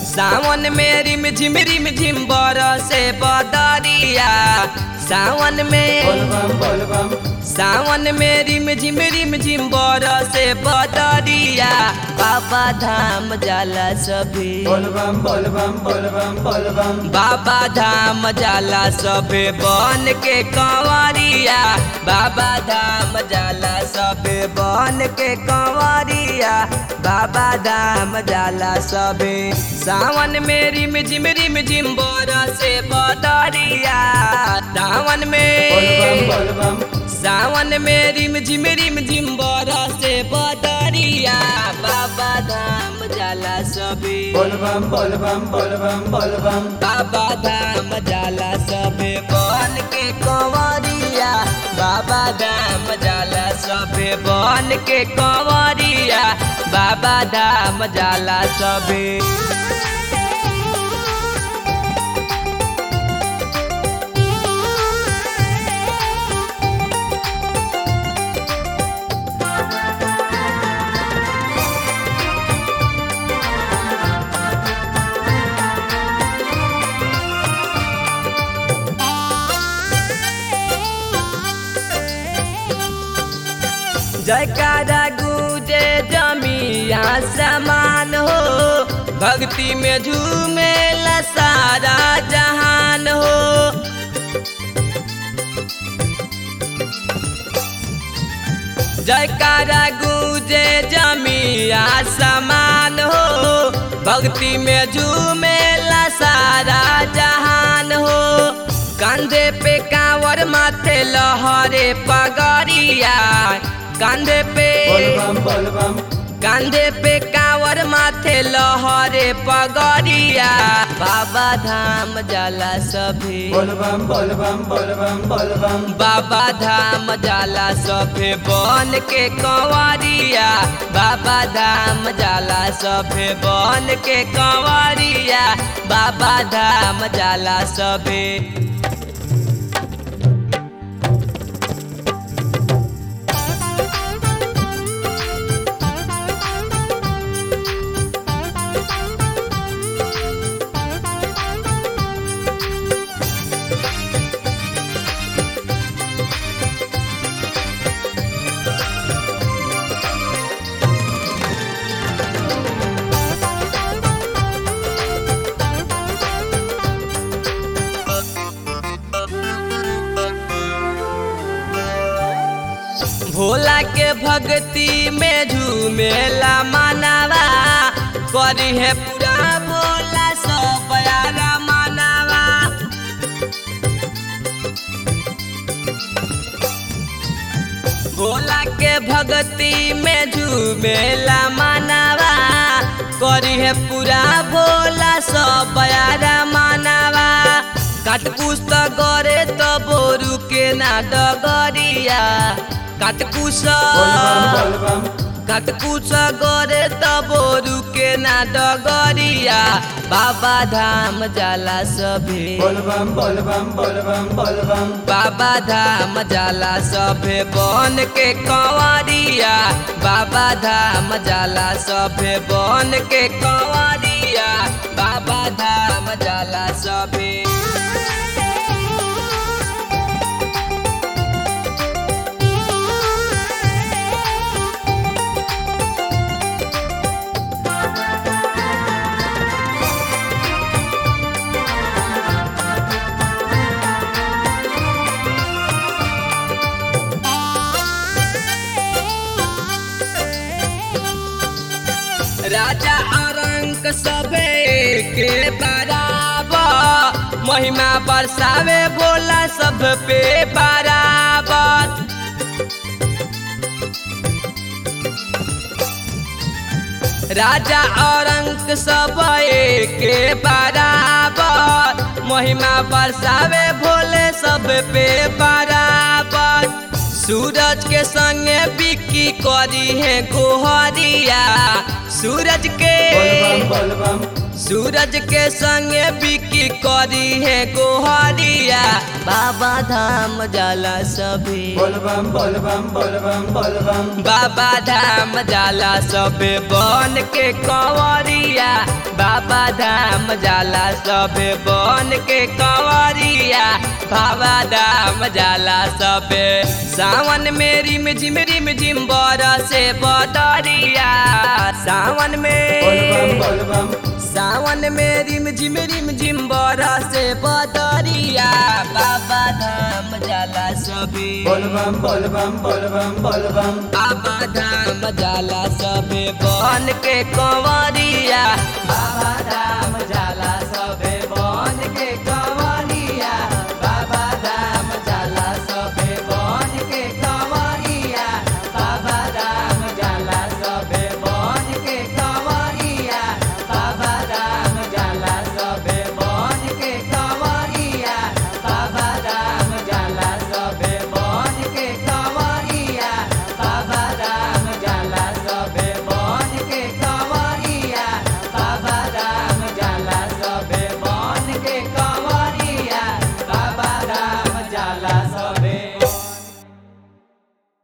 सावन में रिम झिम रिम झिम बरसे बदरिया सावन में बोल बम बोल बम सावन में रिम झिम रिम झिम बरसे बदरिया बाबा धाम जाला सभी बोल बम बोल बम बोल बम बोल बम बाबा धाम जाला सभे बन के कंवरिया बाबा धाम जाला सभे बन के कंवरिया बाबा धाम जाला सभे सावन में रिम झिम रिम झिम बरसे बदरिया सावन बोल बम में बोल बम सावन में रिम झिम रिम झिम बरसे बदरिया बाबा धाम जाला सभे बोल बम बोल बम बोल बम बोल बम बाबा धाम जाला सबे बन के कंवरिया बाबा धाम जाला सबे बन के कंवरिया बाबा धाम जाला सबे जयकारा गूंजे जमिया समान हो भक्ति में झूमे सारा जहान हो जयकारा गूंजे जमिया समान हो भक्ति में झूमे सारा जहान हो कंधे पे कांवर माथे लहरे पगड़िया कंधे पे बोल बम बोल बम कंधे पे कांवर माथे लहरे पगड़िया बाबा धाम जाला सभी बोल बम बोल बम बोल बम बोल बम बाबा धाम जाला सभे बन के कंवरिया बाबा धाम जाला सभे बन के कंवरिया बाबा धाम जाला सभे भोला के भक्ति में झूमेला मानवा करी है पूरा भोला सब यारा मानवा भोला के भक्ति में झूमेला मानवा करी है पूरा भोला सब यारा मानवा काटकुस त गरे त बोरू के ना डगरिया काटकुस बोल बम बोल बम काटकुस गरे त बोरू के ना डगरिया बाबा धाम जाला सभे बोल बम बोल बम बोल बम बोल बम बाबा धाम जाला सभे बन के कंवरिया बाबा धाम जाला सभे बन के कंवरिया बाबा धाम जाला सभे राजा अरंक सबे के बराबर महिमा बरसावे बोला सब पे बराबर राजा औरंग सब के बराबर महिमा बरसावे भोले सब पे बराबर सूरज के संगे बिक्की करी है गोहरिया सूरज के बोल बम बोल बम सूरज के संगे बिक्की करी है गोहरिया बाबा धाम जाला सभे बोल बम बोल बम बोल बम बोल बम बाबा धाम जाला सबे बन के कंवरिया बाबा धाम जाला सबे बन के कंवरिया बाबा धाम जाला सबे सावन में रिम झिम रिम झिम से बदरिया सावन बोल बम में बोल बम सावन में रिम झिम रिम झिम से बदरिया बाबा धाम जाला सबे बोल बम बोल बम बोल बम बोल बम बाबा धाम जाला सबे बन के कंवरिया बाबा धाम जाला